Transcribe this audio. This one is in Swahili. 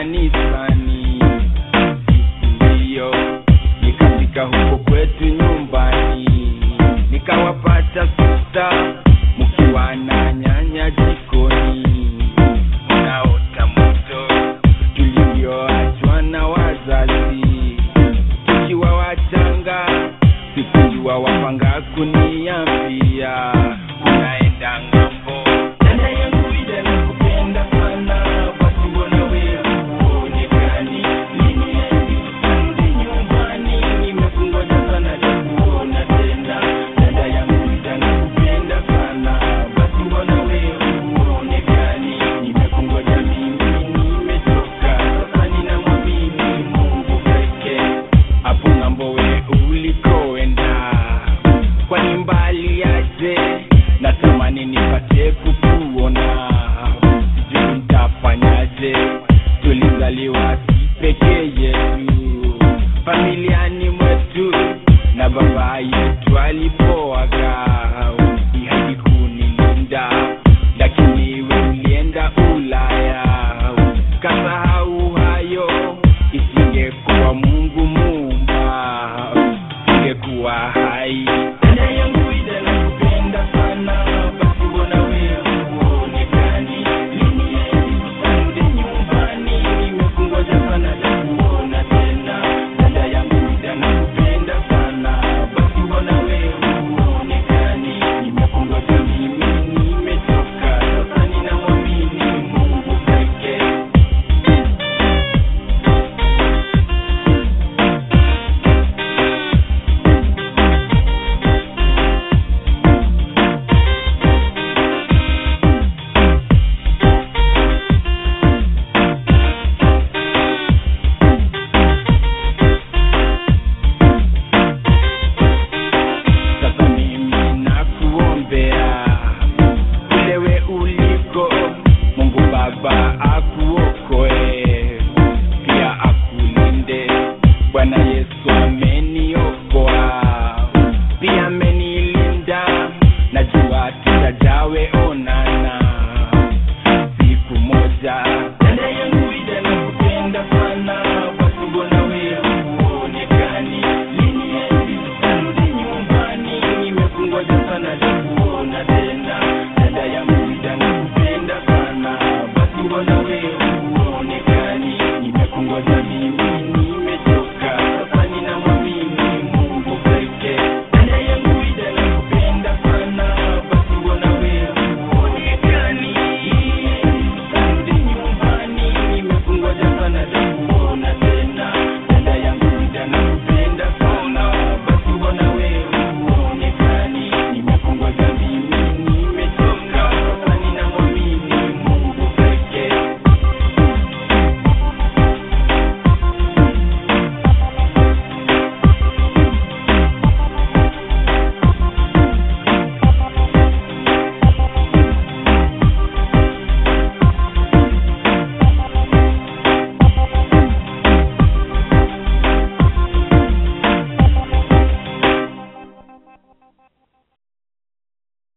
kanisani siku hiyo nikafika huko kwetu nyumbani nikawapata sista mkiwa na nyanya jikoni mnaota moto tulivyoachwa na wazazi tukiwa wachanga sikujua wapanga kuniambia unaenda ng'ambo dada yangu ida nakupenda sana basi mbona wewe huonekani lini hadi usirudi nyumbani nimekungoja sana takuona tena dada yangu ida nakupenda sana basi mbona wewe huonekani nimekungoja mimi nimechoka sasa ninamwamini mungu pekee hapo ng'ambo we ulikoenda kwani mbali aje natamani nipate kukuona sijui nitafanyaje tulizaliwa pekee yetu familiani mwetu na baba yetu alipoaga ihadi kunilinda lakini we ulienda ulaya kasahau hayo isingekuwa mungu muumba ingekuwa hai dada yangu ida nakupenda sana basi mbona wewe huonekani lini hadi utarudi nyumbani nimekungoja sana takuona tena dada yangu ida nakupenda sana basi mbona wewe huonekani nimekungoja mimi nimechoka sasa ninamwamini mungu pekee sasa mimi nakuombea ulewe uliko mungu baba akuokoe pia akulinde bwana yesu ameniokoa pia amenilinda najua tutajawe onana siku moja dada yangu ida nakupenda sana basi mbona wewe huonekani lini hadi tutarudi nyumbani nimekungoja sana takuona tena dada yangu ida nakupenda sana basi mbona wewe huonekani nimekungoja mimi